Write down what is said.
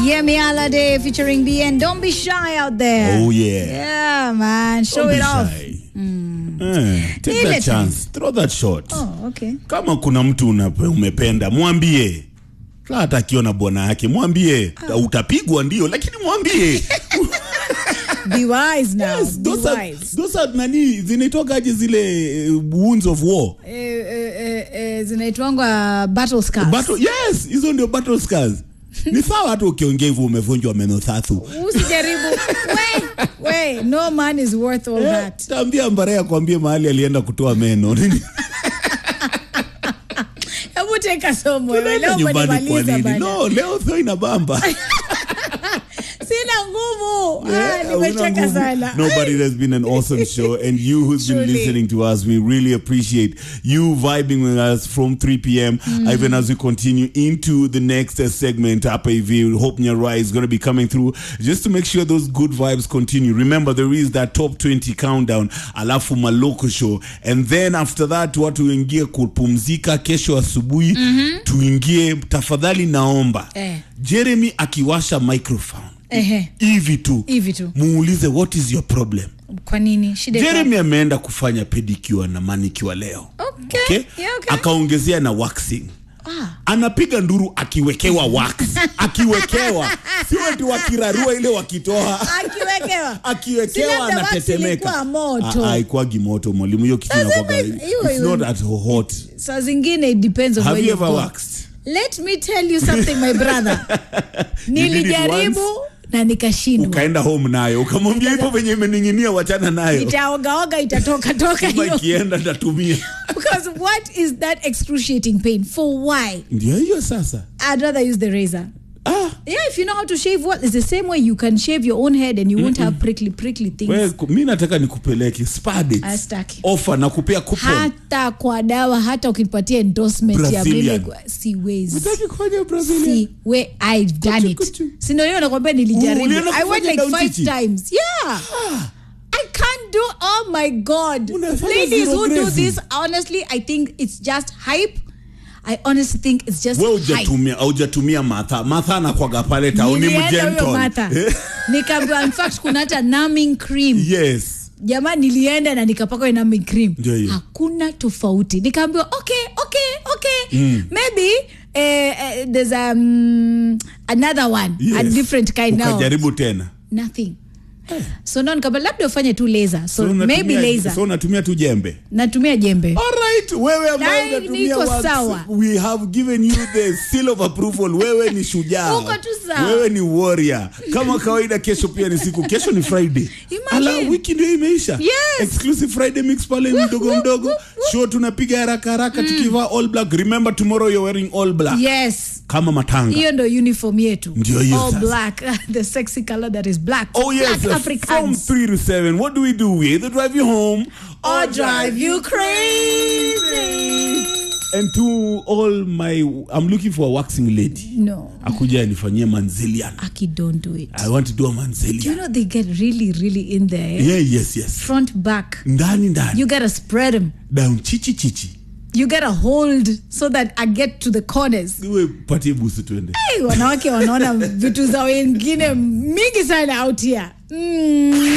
Yemi Alade featuring BN. Don't be shy out there. Oh, yeah. Yeah, man. Show Don't it be off. shy. Eh, take Ile that chance. Throw that shot. Oh, okay. Kama kuna mtu una, umependa mwambie. La hata akiona bwana yake mwambie. Utapigwa ndio lakini mwambie. Be wise now. Yes, be those are, wise. those are nani zinaitwagaje zile eh, wounds of war. Eh, eh, eh, eh, zinaitwangwa battle scars. Battle, yes, hizo ndio battle scars. Ni sawa hata ukiongea hivyo umevunjwa meno tatu. Usijaribu. we, we, no man is worth all Eh, that. Taambia Mbare akwambie mahali alienda kutoa meno. Hebu teka somo. wewe. Tunaenda Leo nyumbani kwa umenimaliza nini? bana. No, leo sio inabamba. Sina nguvu. Ah, Yeah, nimecheka una nguvu. sana. No, but it has been an awesome show, and you who's been Truly. listening to us, we really appreciate you vibing with us from 3 p.m. Even as we continue into the next uh, segment, Upper EV, Hope Nyara is going to be coming through just to make sure those good vibes continue. Remember, there is that top 20 countdown, alafu maloko show, and then after that, watu wengie kupumzika kesho asubuhi, tuingie. Tafadhali naomba Eh. Jeremy akiwasha microphone Ehe. hivi tu Hivi tu. muulize what is your problem Kwa nini? Shida iko jeremy ameenda kufanya pedicure na manicure leo Okay. Yeah, okay. akaongezea na waxing Ah. anapiga nduru akiwekewa wax akiwekewa sio ati wakirarua ile wakitoa Akiwekewa. Si akiwekewa labda wax anatetemeka ilikuwa moto. Ah, ah, haikuwagi moto mwalimu hiyo kitu Sasa inakuwaga- hivi- hiyo- it's hiyo- not at hot saa zingine it depends on have where you you've ever gone. waxed let me tell you something my brother nilijaribu na nikashindwa ukaenda home nayo ukamwambia hivyo venye imening'inia wachana nayo itaogaoga itatoka toka kama hiyo ikienda ndatumia because what is that excruciating pain for why ndio hiyo sasa i'd rather use the razor ah, yeah if you know how to shave what it's the same way you can shave your own head and you won't have prickly prickly things we, ku- mi nataka nikupeleke spa dates. Astaki. offer na kupea coupon hata kwa dawa hata ukipatia endorsement ya Brazilian. vile siwezi Utaki kufanya Brazilian? See where I've done Kuchu, it. kuchu. Si ndio hiyo nakwambia nilijaribu. Ulienda I went kufanya like down five chichi? times. Yeah. I can't do oh my god. Unafanya Ladies zero who do grazing. this honestly I think it's just hype. I honestly think it's just we hype. ujatumia aujatumia matha matha anakwaga pale tauni Nilienda huyo mjenton Martha. Nikaambiwa in fact kuna hata numbing cream. yes Jamaa nilienda na nikapaka hiyo numbing cream. Ndio hiyo. Hakuna tofauti. Nikaambiwa okay, okay, okay. Maybe eh, eh, there's um, another one, a yes. different kind now. ukajaribu tena nothing so no nikamba labda ufanye tu laser so, So maybe unatumia- laser so unatumia tu jembe natumia jembe Alright, wewe ambaye Dai, unatumia niko wax, sawa. we have given you the seal of approval wewe ni shujaa Uko tu sawa. wewe ni warrior kama kawaida kesho pia ni siku kesho ni friday Imagine. ala wiki ndio imeisha Yes. exclusive friday mix pale mdogo mdogo show tunapiga haraka haraka tukivaa all black remember tomorrow you're wearing all black yes kama matanga hiyo ndo uniform yetu Ndio hiyo all sasa. black the sexy color that is black Oh yes, black uh, from africans three to seven. What do we do? We either drive you home or drive you crazy And to all my, I'm looking for a waxing lady. no Akuja anifanyie manzilian. aki don't do it I want to do a you manzilian. know they get really really in there eh? Yeah, yes, yes. front back Ndani ndani. you gotta spread them Down chichi chichi. you gotta hold so that i get to the corners Iwe patie busu tuende. Hey, wanawake wanaona vitu za wengine mingi sana out here mm.